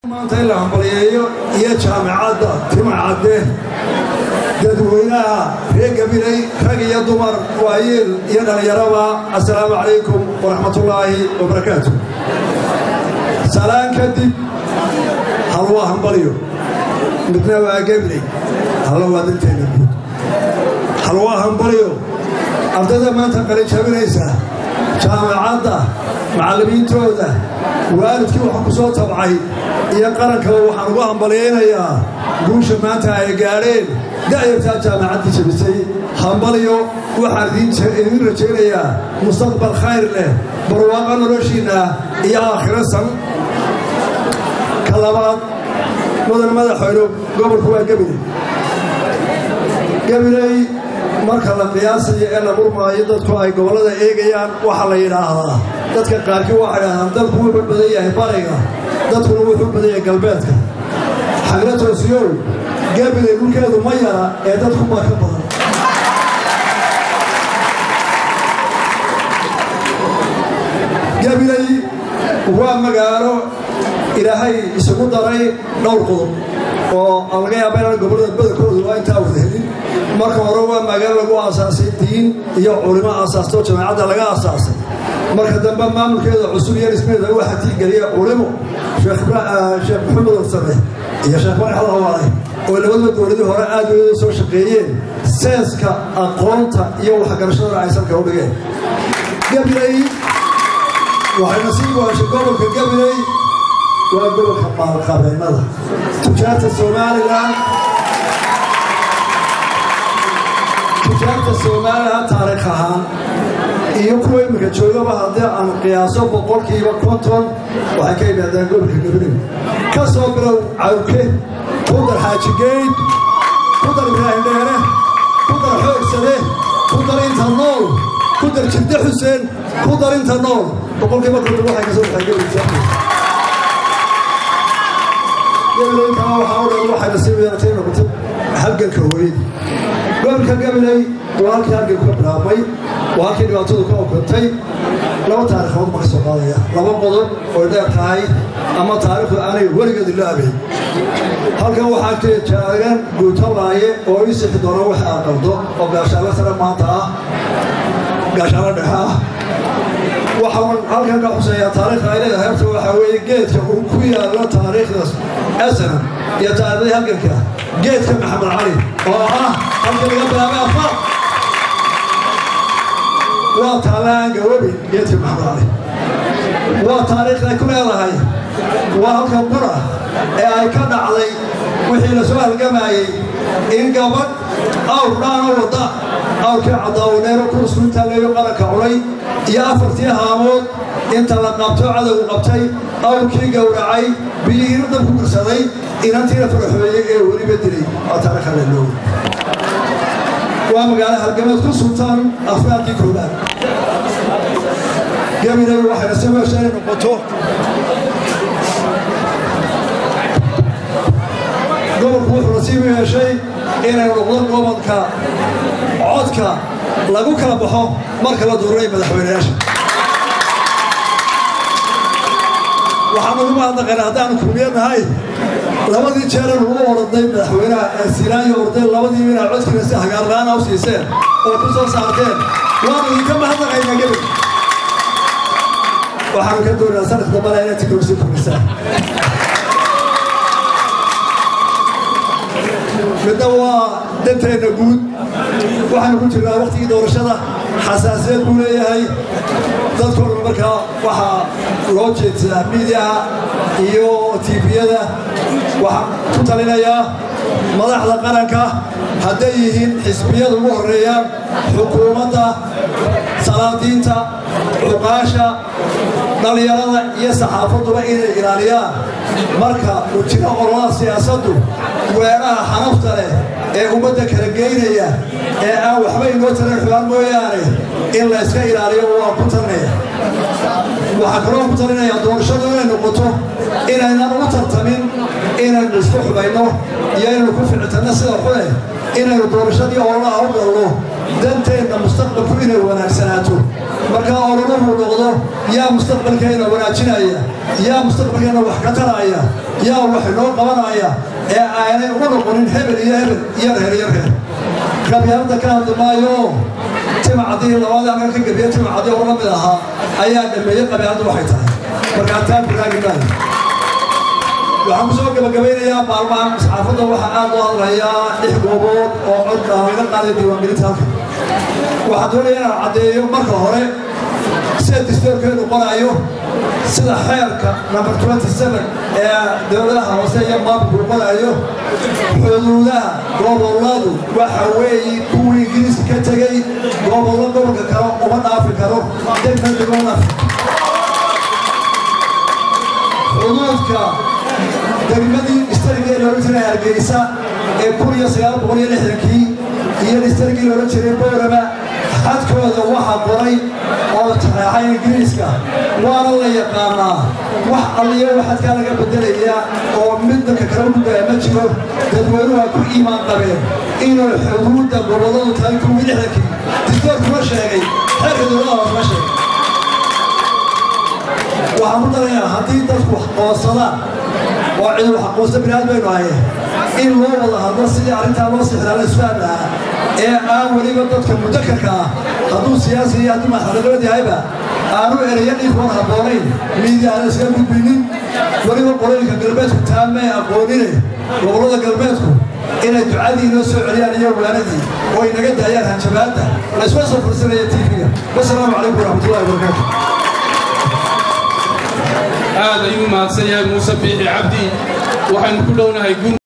maanta in la hambaliyeeyo iyo jaamicadda timacadde dadweynaha reer gabiley rag iyo dumar waayeel iyo dhallinyaraba assalaamu calaykum waraxmatullaahi wabarakaatu salaan kadib hal waa hambaliyo midna waa gabiley halla waa dalteena guud hal waa hambaliyo ardayda maanta qalijabinaysa jaamicadda macallimiintooda waalidkii waxa ku soo tabcay iyo qarankaba waxaan ugu hambalyaynayaa guusha maanta ay gaadheen da'yartaa jaamacaddii jabisay hambaliyo waxaan idiin rajaynayaa mustaqbal khayr leh barwaaqa noloshiinna iyo aakhiro san ka labaad mudan madaxweyne gobolku waa gabiley gabiley marka la qiyaasayo ee la murmaayo dadku ay gobollada eegayaan waxaa la yidhaahdaa dadka qaarkii waxay dhahdaan dalku wuxuu badan yahay bariga dadkuna wuxuu badan yahay galbeedka xagla toosiyow gabiley dhulkeedu ma yara ee dadku baa ka badan gabiley waa magaalo ilaahay isugu daray dhowr qodob oo aan laga yaaba inaan gobollada badankoodu waa intaa wada helin marka hore waa magaalo lagu aasaasay diin iyo culimo aasaastoo jamaacadda laga aasaasay marka dambe maamulkeeda cusub iyo dhismeeda waxaa tiigeliya culimo sheekh maxamed warsame iyo sheekh madax alhawaale oo labadaba dowladii hore aad weyda soo shaqeeyeen seeska aqoonta iyo waxgarashadana ay salka u dhigeen gabiley waxay nasiib u heshay gobolka gabiley waa gobolka maalqabeennada tujaarta somalilan tujaarta somalilan taariikh ahaan iyo kuwa iminka joogaba haddii aan qiyaaso boqolkiiba konton waxay ka yimaadaan gobolka gabiley ka soo bilow cawke ku dar xaajigeyd ku dar ibraahim dheere ku dar xoogsade ku dar inta nool ku dar jirde xuseen ku dar inta nool boqolkiiba konton waxay ka soo baxay gobolka gabileyntana waxaa u dhan waxay nasiib yeelatay noqotay halganka hooyadii gobolka gabiley waa halkii halganku ka bilaabmay waa halkii dhibaatadu ka okantay laba taarikhood baa ka soo qaadaya laba qodob oy dheer tahay ama taariikhdu aanay weligeed ilaabayn halkan waxaa ka jaagan guutalaaye oo ii sixi doona wax aa qaldo oo gaashaalo sare maanta ah gaashaalo dhexe ah waxaan halkan ka xuseeyaa taariikhda ay leedahay horta waxaa weeye geedka uu ku yaallo taariikhdaas asanan iyo taariikhdii halganka geedka maxamed cali oo ah halka laga bilaabay afaar waa taalaan gawabi geedka maxamed cali waa taariikhda ay ku leedahay waa halka qura ee ay ka dhacday wixii la soo halgamayey in gabadh awr dhaano wadda awrkii cadaawaneero kurusku intaa leeyo qaranka culay iyo afartii haamood inta la qabto cadowgu qabtay awrkii gowracay biyihiina dabku gursaday inantiina faraxooyey ee weliba dilay waa taariikha leeloow waa magaalo halgameed ku sultaan afraadkii koobaad gabiley waxayna si meesha inay noqoto gobolku wuxuu nasiib u yeeshay inay noqdo gobolka codka lagu kala baxo marka la dooranay madaxweyneyaasha waxaan ugu mahadnaqaynaa haddaanu kulmiye nahay labadii jeeran ugu orodnay madaxweynaha ee silaanyo orday labadiiba inaa codkiina si hagaarlaana u siiseen oo ku soo saarteen waanu idinka mahadnaqaynaa gebel waxaanu ka doonayaa sanad dambana inay tikrosi kordhisaan midna waa danteenna guud waxaanu ku jirnaa waktigii doorashada xasaasiyad buu leeyahay dadkoona markaa waxaa loo jeedsadaa miidiyaha iyo tiibiyada waxaan ku talinayaa madaxda qaranka hadday yihiin xisbiyada ugu horreeyaan xukuumadda salaadiinta cuqaasha dhallinyarada iyo saxaafaduba inay ilaaliyaan marka uu jiro ololaha siyaasaddu weeraha xanafta leh ee ummadda kala geynaya ee aan waxba inoo taran xubaan mooyaane in la yska ilaaliyo waan ku talinaya waxaan kaloo ku talinayaa doorashadu inay noqoto inaynan ugu tartamin inaynu isku xubayno iyo inaynu ku ficitanno sida xune inaynu doorashadii ololaha u galno danteenna mustaqbalku inay wanaagsanaato markaa ololahu noqdo yaa mustaqbalkeenna wanaajinaya yaa mustaqbalkeenna wax ka taraya yaa wax inoo qabanaya ee aanay u noqonin hebel iyo hebel iyo reer iyo reer gabyaalada ka hadli maayo timacadii labada halkan ka gabiya timacadii oo la mid ahaa ayaa dhameeyey qabyaaladu waxay tahay markaa taa biraagi maayo waxaan ku soo gabagabaynayaa maalmahan saxaafadda waxaa aad loo hadlayaa lix goobood oo codka laga qaaday diiwaangelinta halka waxaan doonaya inaan caddeeyo marka hore sida distoorkeedu qoraayo sida xeerka number twenty seven ee dowladaha hoose iyo maamulku qoraayo xuduudaha gobolladu waxa weeye kuwii ingiriiska ka tegey gobollo gobolka kale uma dhaafi karo degna degona xuduudka degmadii istarigii loola jiray hargeysa ee kun iyo sagaal boqol iyo lixdankii iyo istarigii loola jiray boorama xadkooda waxaa qoray oo taxeexay ingiriiska waana la yaqaanaa wax alliyo waxadkaa laga bedelaya oo mid dalka kale u gudbaya ma jiro dadweynuhu ay ku iimaan qabeen inuu xuduudda gobolladu tahay kuwii lixdankii distoorkuma sheegay xeerka dowladaha hoosma sheegay waxaan ku darayaa haddii dadku wax qoonsadaan oo cid wax qoonsa binaad baynu haye in loo wada hadlo sidii arrintaa loo sixdaa la isfahan lahaa ee aan weliba dadka mudakarka ah hadduu siyaasi iyo hadduu madaxnimad yahayba aanu ereyo dhiifoon habboonayn miidiyaana iskaga gudbinin weliba qoloyinka galbeedku taamay aqoonine gobollada galbeedku inay ducadii inoo soo celiyaan iyo waanadii oo ay naga daayaan hanjabaadda laysma soo fursanaya tv-ga wasalaamu calaykum waraxmatullahi wabarakaatu aad ayuu mahadsan yahay muuse biixi cabdi waxaynu ku dhownahay